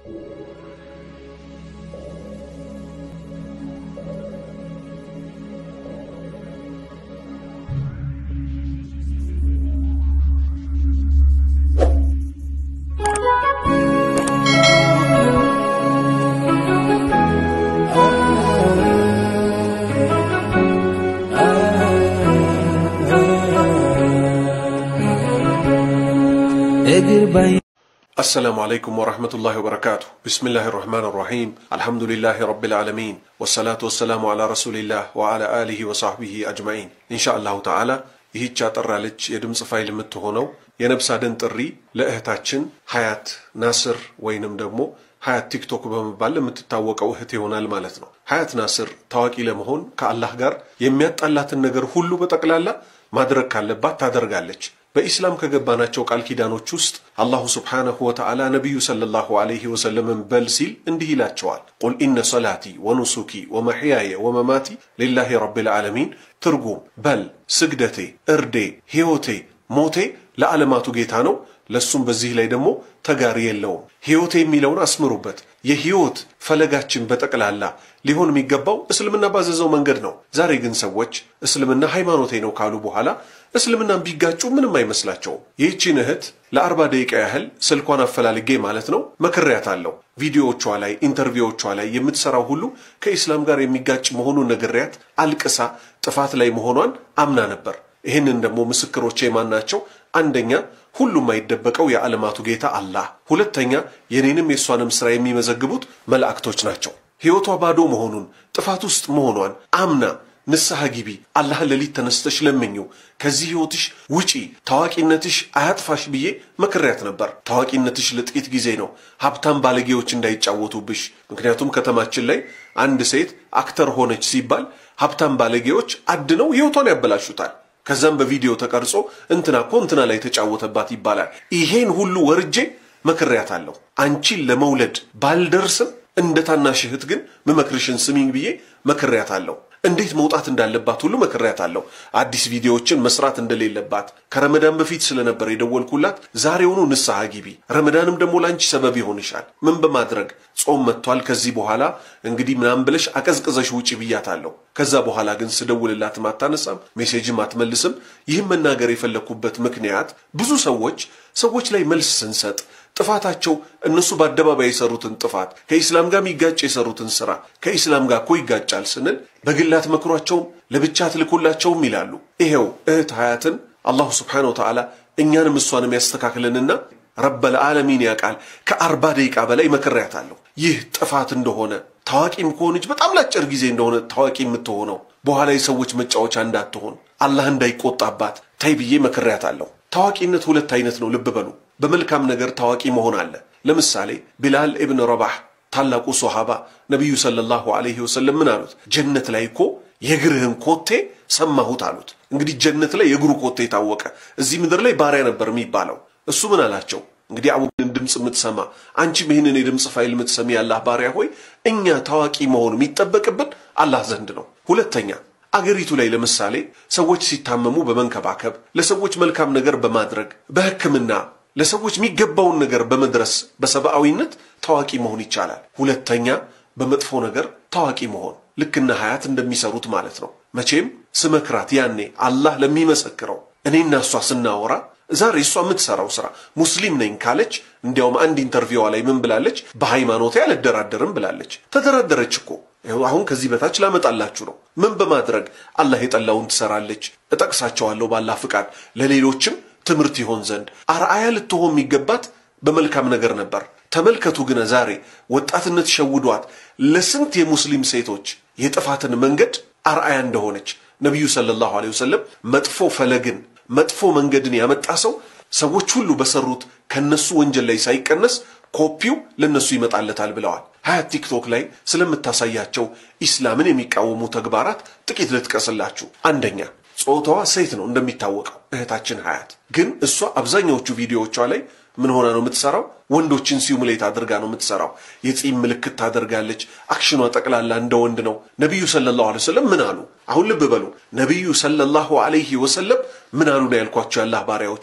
السلام عليكم ورحمة الله وبركاته بسم الله الرحمن الرحيم الحمد لله رب العالمين والصلاة والسلام على رسول الله وعلى آله وصحبه أجمعين إن شاء الله تعالى ይህች አጠር ያለች የድምፅ ፋይል የምትሆነው የነብስ አድን ጥሪ ለእህታችን ሀያት ናስር ወይንም ደግሞ ሀያት ቲክቶክ በመባል የምትታወቀው እህት ይሆናል ማለት ነው። ሀያት ናስር ታዋቂ ለመሆን ከአላህ ጋር የሚያጣላትን ነገር ሁሉ በጠቅላላ ማድረግ ካለባት ታደርጋለች። በኢስላም ከገባናቸው ቃል ኪዳኖች ውስጥ አላሁ ስብሓነሁ ወተዓላ ነቢዩ ሰለላሁ ዐለይሂ ወሰለምን በል ሲል እንዲህ ይላቸዋል። ቁል ኢነ ሰላቲ ወኑሱኪ ወመሕያየ ወመማቲ ሊላሂ ረቢል ዓለሚን። ትርጉም በል ስግደቴ፣ እርዴ፣ ሕይወቴ፣ ሞቴ ለዓለማቱ ጌታ ነው፣ ለሱም በዚህ ላይ ደግሞ ተጋሪ የለውም። ሕይወቴ የሚለውን አስምሩበት። የሕይወት ፈለጋችን በጠቅላላ ሊሆን የሚገባው እስልምና ባዘዘው መንገድ ነው። ዛሬ ግን ሰዎች እስልምና ሃይማኖቴ ነው ካሉ በኋላ እስልምናን ቢጋጩ ምንም አይመስላቸውም። ይህቺን እህት ለአርባ ደቂቃ ያህል ስልኳን አፈላልጌ ማለት ነው መክሬያታለሁ። ቪዲዮዎቿ ላይ ኢንተርቪዎቿ ላይ የምትሰራው ሁሉ ከኢስላም ጋር የሚጋጭ መሆኑን ነግሬያት አልቅሳ ጥፋት ላይ መሆኗን አምና ነበር። ይህንን ደግሞ ምስክሮቼ የማን ናቸው? አንደኛ ሁሉም አይደበቀው የዓለማቱ ጌታ አላህ፣ ሁለተኛ የኔንም የእሷንም ሥራ የሚመዘግቡት መላእክቶች ናቸው። ሕይወቷ ባዶ መሆኑን ጥፋት ውስጥ መሆኗን አምና ንስሐ ግቢ፣ አላህን ሌሊት ተነስተሽ ለምኚው፣ ከዚህ ሕይወትሽ ውጪ፣ ታዋቂነትሽ አያጥፋሽ ብዬ መክሬያት ነበር። ታዋቂነትሽ ለጥቂት ጊዜ ነው፣ ሀብታም ባለጌዎች እንዳይጫወቱብሽ። ምክንያቱም ከተማችን ላይ አንድ ሴት አክተር ሆነች ሲባል ሀብታም ባለጌዎች አድነው ሕይወቷን ያበላሹታል። ከዛም በቪዲዮ ተቀርጾ እንትና እኮ እንትና ላይ ተጫወተባት ይባላል። ይሄን ሁሉ ወርጄ መክሬያታለሁ። አንቺን ለመውለድ ባልደርስም እንደ ታናሽ እህት ግን ምመክርሽን ስሚኝ ብዬ መክሬያታለሁ። እንዴት መውጣት እንዳለባት ሁሉ መክሬያታለሁ። አዲስ ቪዲዮዎችን መስራት እንደሌለባት ከረመዳን በፊት ስለነበር የደወልኩላት ዛሬውኑ ንስሐ ግቢ፣ ረመዳንም ደግሞ ለአንቺ ሰበብ ይሆንሻል። ምን በማድረግ ጾም መጥቷል፣ ከዚህ በኋላ እንግዲህ ምናምን ብለሽ አቀዝቅዘሽ ውጪ ብያታለሁ። ከዛ በኋላ ግን ስደውልላትም አታነሳም፣ ሜሴጅም አትመልስም። ይህም መናገር የፈለግኩበት ምክንያት ብዙ ሰዎች ሰዎች ላይ መልስ ስንሰጥ ጥፋታቸው እነሱ በአደባባይ የሰሩትን ጥፋት ከኢስላም ጋር የሚጋጭ የሰሩትን ስራ ከኢስላም ጋር እኮ ይጋጫል ስንል በግላት መክሯቸውም ለብቻ ትልኩላቸውም ይላሉ። ይሄው እህት ሀያትን አላሁ ስብሓነ ወተዓላ እኛንም እሷንም ያስተካክልንና ረበል ዓለሚን ያውቃል። ከአርባ ደቂቃ በላይ መክሬያታለሁ። ይህ ጥፋት እንደሆነ ታዋቂም ከሆነች በጣም ላጭር ጊዜ እንደሆነ ታዋቂ የምትሆነው በኋላ የሰዎች መጫወቻ እንዳትሆን አላህ እንዳይቆጣባት ታይ ብዬ መክሬያታለሁ። ታዋቂነት ሁለት አይነት ነው፣ ልብ በሉ። በመልካም ነገር ታዋቂ መሆን አለ። ለምሳሌ ቢላል ኢብን ረባህ ታላቁ ሶሃባ ነቢዩ ሰለላሁ ዐለይሂ ወሰለም ምን አሉት? ጀነት ላይ እኮ የእግርህን ኮቴ ሰማሁት አሉት። እንግዲህ ጀነት ላይ የእግሩ ኮቴ ታወቀ። እዚህ ምድር ላይ ባሪያ ነበር የሚባለው። እሱ ምን አላቸው? እንግዲህ አቡበክርን ድምፅ የምትሰማ አንቺም ይህንን የድምፅ ፋይል የምትሰሚ ያላህ ባሪያ ሆይ እኛ ታዋቂ መሆን የሚጠበቅብን አላህ ዘንድ ነው። ሁለተኛ አገሪቱ ላይ ለምሳሌ ሰዎች ሲታመሙ በመንከባከብ ለሰዎች መልካም ነገር በማድረግ በሕክምና ለሰዎች የሚገባውን ነገር በመድረስ በሰብአዊነት ታዋቂ መሆን ይቻላል። ሁለተኛ በመጥፎ ነገር ታዋቂ መሆን ልክና ሀያት እንደሚሰሩት ማለት ነው። መቼም ስመክራት ያኔ አላህ ለሚመሰክረው እኔና እሷ ስናወራ ዛሬ እሷ የምትሰራው ስራ ሙስሊም ነኝ ካለች እንዲያውም አንድ ኢንተርቪዋ ላይ ምን ብላለች? በሃይማኖቴ አልደራደርም ብላለች። ተደራደረች እኮ አሁን ከዚህ በታች ላመጣላችሁ ነው። ምን በማድረግ አላህ የጠላውን ትሰራለች። እጠቅሳቸዋለሁ ባላህ ፍቃድ ለሌሎችም ትምህርት ይሆን ዘንድ አርአያ ልትሆን የሚገባት በመልካም ነገር ነበር። ተመልከቱ ግን ዛሬ ወጣትነት ሸውዷት ለስንት የሙስሊም ሴቶች የጥፋትን መንገድ አርአያ እንደሆነች ነቢዩ ሰለላሁ ዐለይሂ ወሰለም መጥፎ ፈለግን መጥፎ መንገድን ያመጣ ሰው ሰዎች ሁሉ በሰሩት ከነሱ ወንጀል ላይ ሳይቀነስ ኮፒው ለነሱ ይመጣለታል ብለዋል። ሀያት ቲክቶክ ላይ ስለምታሳያቸው ኢስላምን የሚቃወሙ ተግባራት ጥቂት ልጥቀስላችሁ። አንደኛ ጾታዋ ሴት ነው እንደሚታወቀው እህታችን ሀያት ግን እሷ አብዛኛዎቹ ቪዲዮዎቿ ላይ ምን ሆና ነው የምትሰራው? ወንዶችን ሲሙሌት አድርጋ ነው የምትሰራው። የጺም ምልክት ታደርጋለች። አክሽኗ ጠቅላላ እንደ ወንድ ነው። ነቢዩ ሰለላሁ ዐለይሂ ወሰለም ምን አሉ? አሁን ልብ በሉ። ነቢዩ ሰለላሁ ዐለይሂ ወሰለም ምን አሉ ነው ያልኳቸው። ያላህ ባሪያዎች ሆይ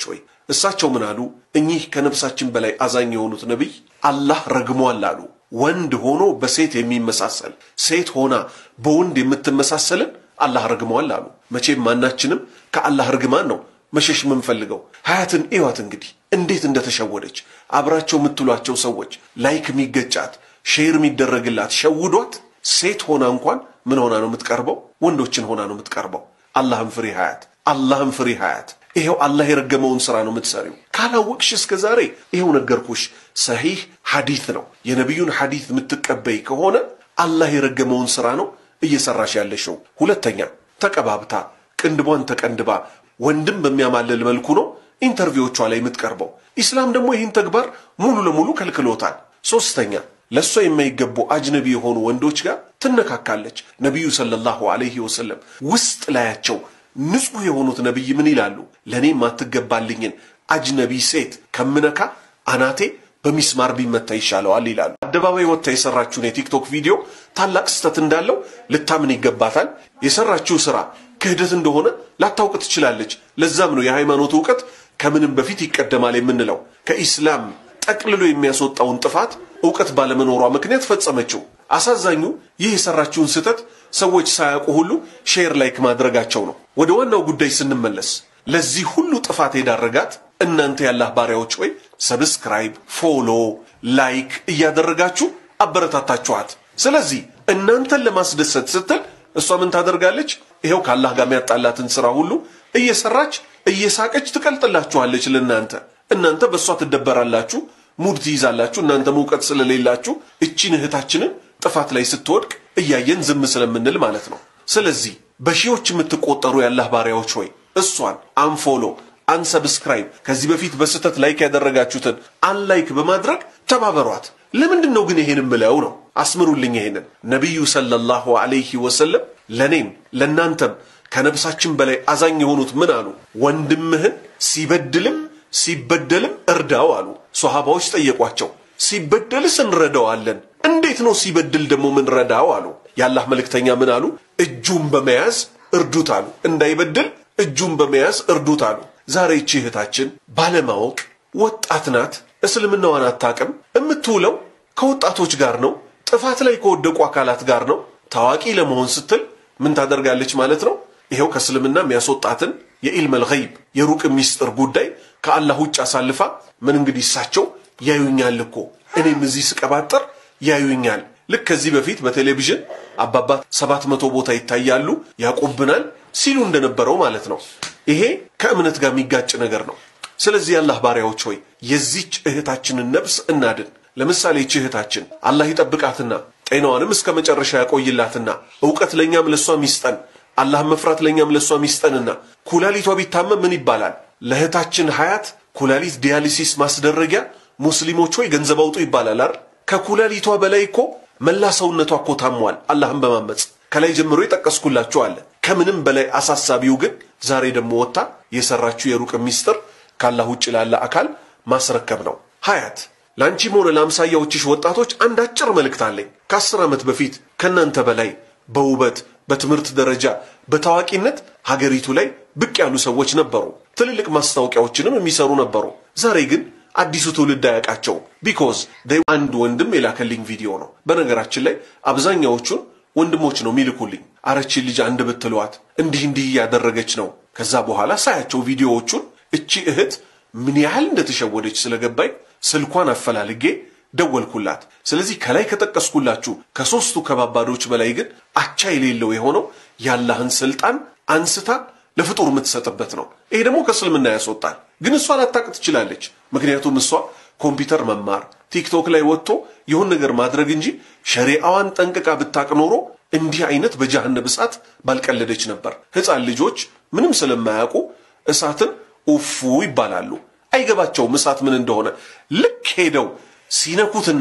እሳቸው ምን አሉ? እኚህ ከነፍሳችን በላይ አዛኝ የሆኑት ነቢይ አላህ ረግሟል አሉ። ወንድ ሆኖ በሴት የሚመሳሰል ሴት ሆና በወንድ የምትመሳሰልን አላህ ረግሟል አሉ። መቼም ማናችንም ከአላህ ርግማን ነው መሸሽ የምንፈልገው። ሀያትን እዩዋት እንግዲህ እንዴት እንደተሸወደች። አብራቸው የምትሏቸው ሰዎች ላይክ የሚገጫት ሼር የሚደረግላት ሸውዷት፣ ሴት ሆና እንኳን ምን ሆና ነው የምትቀርበው? ወንዶችን ሆና ነው የምትቀርበው። አላህን ፍሪ ሀያት፣ አላህን ፍሪ ሀያት። ይሄው አላህ የረገመውን ስራ ነው የምትሰሪው። ካላወቅሽ እስከ ዛሬ ይሄው ነገርኩሽ። ሰሂህ ሐዲት ነው። የነቢዩን ሐዲት የምትቀበይ ከሆነ አላህ የረገመውን ስራ ነው እየሰራሽ ያለሽው። ሁለተኛ ተቀባብታ ቅንድቧን ተቀንድባ ወንድም በሚያማልል መልኩ ነው ኢንተርቪዎቿ ላይ የምትቀርበው። ኢስላም ደግሞ ይህን ተግባር ሙሉ ለሙሉ ከልክሎታል። ሶስተኛ ለእሷ የማይገቡ አጅነቢ የሆኑ ወንዶች ጋር ትነካካለች። ነቢዩ ሰለላሁ ዐለይሂ ወሰለም ውስጥ ላያቸው ንጹሕ የሆኑት ነቢይ ምን ይላሉ? ለእኔ የማትገባልኝን አጅነቢ ሴት ከምነካ አናቴ በሚስማር ቢመታ ይሻለዋል ይላሉ። አደባባይ ወጥታ የሰራችውን የቲክቶክ ቪዲዮ ታላቅ ስህተት እንዳለው ልታምን ይገባታል። የሰራችው ስራ ክህደት እንደሆነ ላታውቅ ትችላለች። ለዛም ነው የሃይማኖት እውቀት ከምንም በፊት ይቀደማል የምንለው። ከኢስላም ጠቅልሎ የሚያስወጣውን ጥፋት እውቀት ባለመኖሯ ምክንያት ፈጸመችው። አሳዛኙ ይህ የሰራችውን ስህተት ሰዎች ሳያውቁ ሁሉ ሼር ላይክ ማድረጋቸው ነው። ወደ ዋናው ጉዳይ ስንመለስ ለዚህ ሁሉ ጥፋት የዳረጋት እናንተ ያላህ ባሪያዎች ወይ ሰብስክራይብ፣ ፎሎ፣ ላይክ እያደረጋችሁ አበረታታችኋት። ስለዚህ እናንተን ለማስደሰት ስትል እሷ ምን ታደርጋለች? ይኸው ከአላህ ጋር የሚያጣላትን ስራ ሁሉ እየሰራች እየሳቀች ትቀልጥላችኋለች። ለእናንተ እናንተ በእሷ ትደበራላችሁ፣ ሙድ ትይዛላችሁ። እናንተ እውቀት ስለሌላችሁ እቺን እህታችንን ጥፋት ላይ ስትወድቅ እያየን ዝም ስለምንል ማለት ነው። ስለዚህ በሺዎች የምትቆጠሩ ያላህ ባሪያዎች ሆይ እሷን አንፎሎ አንሰብስክራይብ ከዚህ በፊት በስህተት ላይክ ያደረጋችሁትን አንላይክ በማድረግ ተባበሯት። ለምንድን ነው ግን ይሄን ምለው ነው? አስምሩልኝ። ይሄንን ነቢዩ ሰለላሁ ዐለይሂ ወሰለም ለእኔም ለእናንተም ከነብሳችን በላይ አዛኝ የሆኑት ምን አሉ? ወንድምህን ሲበድልም ሲበደልም እርዳው አሉ። ሶሃባዎች ጠየቋቸው፣ ሲበደልስ እንረዳዋለን፣ እንዴት ነው ሲበድል ደግሞ ምንረዳው አሉ። የአላህ መልእክተኛ ምን አሉ? እጁን በመያዝ እርዱት አሉ። እንዳይበድል እጁን በመያዝ እርዱት አሉ። ዛሬ ይቺ እህታችን ባለማወቅ ወጣት ናት፣ እስልምናዋን አታቅም። የምትውለው ከወጣቶች ጋር ነው፣ ጥፋት ላይ ከወደቁ አካላት ጋር ነው። ታዋቂ ለመሆን ስትል ምን ታደርጋለች ማለት ነው? ይኸው ከእስልምና የሚያስወጣትን የኢልመል ገይብ የሩቅ ሚስጥር ጉዳይ ከአላህ ውጭ አሳልፋ ምን እንግዲህ እሳቸው ያዩኛል እኮ እኔም እዚህ ስቀባጠር ያዩኛል። ልክ ከዚህ በፊት በቴሌቪዥን አባባ ሰባት መቶ ቦታ ይታያሉ ያቆብናል ሲሉ እንደነበረው ማለት ነው። ይሄ ከእምነት ጋር የሚጋጭ ነገር ነው። ስለዚህ የአላህ ባሪያዎች ሆይ የዚች እህታችንን ነፍስ እናድን። ለምሳሌ ይች እህታችን አላህ ይጠብቃትና ጤናዋንም እስከ መጨረሻ ያቆይላትና እውቀት ለእኛም ለእሷም ይስጠን፣ አላህን መፍራት ለእኛም ለእሷም ይስጠንና ኩላሊቷ ቢታመም ምን ይባላል? ለእህታችን ሀያት ኩላሊት ዲያሊሲስ ማስደረጊያ ሙስሊሞች ሆይ ገንዘብ አውጡ ይባላል አይደል? ከኩላሊቷ በላይ እኮ መላ ሰውነቷ እኮ ታሟል። አላህን በማመፅ ከላይ ጀምሮ የጠቀስኩላችሁ አለ። ከምንም በላይ አሳሳቢው ግን ዛሬ ደግሞ ወጥታ የሰራችው የሩቅ ሚስጥር ካላህ ውጭ ላለ አካል ማስረከብ ነው። ሀያት ለአንቺም ሆነ ለአምሳያዎችሽ ወጣቶች አንድ አጭር መልእክት አለኝ። ከአስር ዓመት በፊት ከእናንተ በላይ በውበት በትምህርት ደረጃ በታዋቂነት ሀገሪቱ ላይ ብቅ ያሉ ሰዎች ነበሩ። ትልልቅ ማስታወቂያዎችንም የሚሰሩ ነበሩ። ዛሬ ግን አዲሱ ትውልድ አያውቃቸውም። ቢኮዝ አንድ ወንድም የላከልኝ ቪዲዮ ነው። በነገራችን ላይ አብዛኛዎቹን ወንድሞች ነው የሚልኩልኝ። አረችን ልጅ አንድ ብትሏት እንዲህ እንዲህ እያደረገች ነው። ከዛ በኋላ ሳያቸው ቪዲዮዎቹን እቺ እህት ምን ያህል እንደተሸወደች ስለገባኝ ስልኳን አፈላልጌ ደወልኩላት። ስለዚህ ከላይ ከጠቀስኩላችሁ ከሶስቱ ከባባዶች በላይ ግን አቻ የሌለው የሆነው የአላህን ስልጣን አንስታ ለፍጡር የምትሰጥበት ነው። ይሄ ደግሞ ከእስልምና ያስወጣል። ግን እሷ ላታቅ ትችላለች። ምክንያቱም እሷ ኮምፒውተር መማር ቲክቶክ ላይ ወጥቶ የሆን ነገር ማድረግ እንጂ ሸሪዓዋን ጠንቅቃ ብታቅ ኖሮ እንዲህ አይነት በጀሃነብ እሳት ባልቀለደች ነበር። ሕፃን ልጆች ምንም ስለማያውቁ እሳትን ኡፉ ይባላሉ። አይገባቸውም እሳት ምን እንደሆነ። ልክ ሄደው ሲነኩትና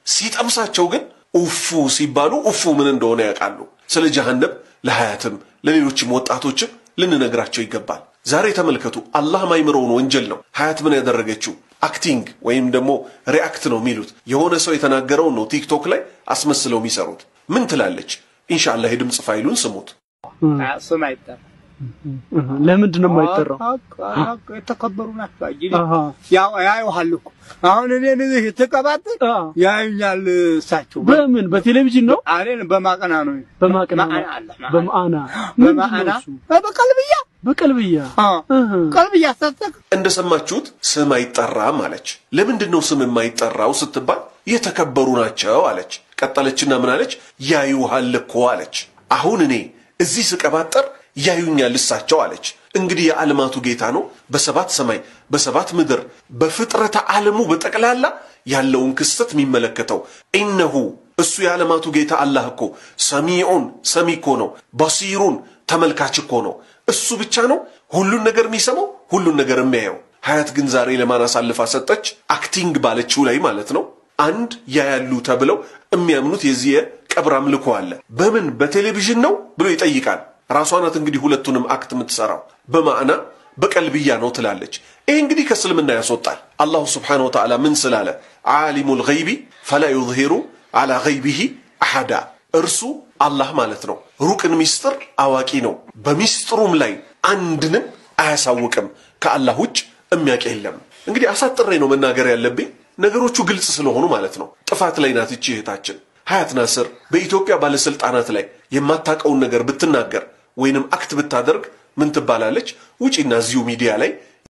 ሲጠብሳቸው ግን ኡፉ ሲባሉ ኡፉ ምን እንደሆነ ያውቃሉ። ስለ ጀሃነብ ለሀያትም ለሌሎችም ወጣቶችም ልንነግራቸው ይገባል። ዛሬ ተመልከቱ፣ አላህ ማይምረውን ወንጀል ነው ሀያት ምን ያደረገችው። አክቲንግ ወይም ደግሞ ሪአክት ነው የሚሉት የሆነ ሰው የተናገረውን ነው ቲክቶክ ላይ አስመስለው የሚሰሩት። ምን ትላለች? ኢንሻአላህ የድምፅ ፋይሉን ስሙት። ስም አይጠራ ለምንድን ነው የማይጠራው? የተከበሩ ናቸው። እንግዲህ አሃ ያው ያዩሃል እኮ አሁን እኔን እዚህ ትቀባጥር አ ያዩኛል እሳቸው በምን በቴሌቪዥን ነው እኔን በማቀና ነው በማቅና ነው? ማዕና አለ፣ ማዕና። በማዕና በማዕና በቀልብያ በቀልብያ እህ ቀልብያ ሰጠቅ እንደሰማችሁት ስም አይጠራም አለች። ለምንድን ነው ስም የማይጠራው ስትባል የተከበሩ ናቸው አለች። ቀጠለችና ምን አለች? ያዩሃል እኮ አለች። አሁን እኔ እዚህ ስቀባጠር ያዩኛል እሳቸው አለች። እንግዲህ የዓለማቱ ጌታ ነው በሰባት ሰማይ በሰባት ምድር በፍጥረተ ዓለሙ በጠቅላላ ያለውን ክስተት የሚመለከተው ኢነሁ እሱ የዓለማቱ ጌታ አላህ እኮ ሰሚዑን ሰሚ እኮ ነው፣ በሲሩን ተመልካች እኮ ነው። እሱ ብቻ ነው ሁሉን ነገር የሚሰማው ሁሉን ነገር የሚያየው። ሀያት ግን ዛሬ ለማን አሳልፋ ሰጠች? አክቲንግ ባለችው ላይ ማለት ነው። አንድ ያያሉ ተብለው የሚያምኑት የዚህ የቀብር አምልኮ አለ። በምን በቴሌቪዥን ነው ብሎ ይጠይቃል። ራሷ ናት እንግዲህ ሁለቱንም አክት የምትሰራው በማዕና በቀልብያ ነው ትላለች። ይህ እንግዲህ ከእስልምና ያስወጣል። አላሁ ስብሓነሁ ወተዓላ ምን ስላለ ዓሊሙል ገይቢ ፈላ ዩዝሂሩ አላ ገይቢሂ አሐዳ እርሱ አላህ ማለት ነው ሩቅን ሚስጥር አዋቂ ነው። በሚስጥሩም ላይ አንድንም አያሳውቅም። ከአላህ ውጭ የሚያውቅ የለም። እንግዲህ አሳጥሬ ነው መናገር ያለብኝ ነገሮቹ ግልጽ ስለሆኑ ማለት ነው። ጥፋት ላይ ናት ይቺ እህታችን ሀያት ናስር በኢትዮጵያ ባለስልጣናት ላይ የማታውቀውን ነገር ብትናገር ወይንም አክት ብታደርግ ምን ትባላለች? ውጪና እዚሁ ሚዲያ ላይ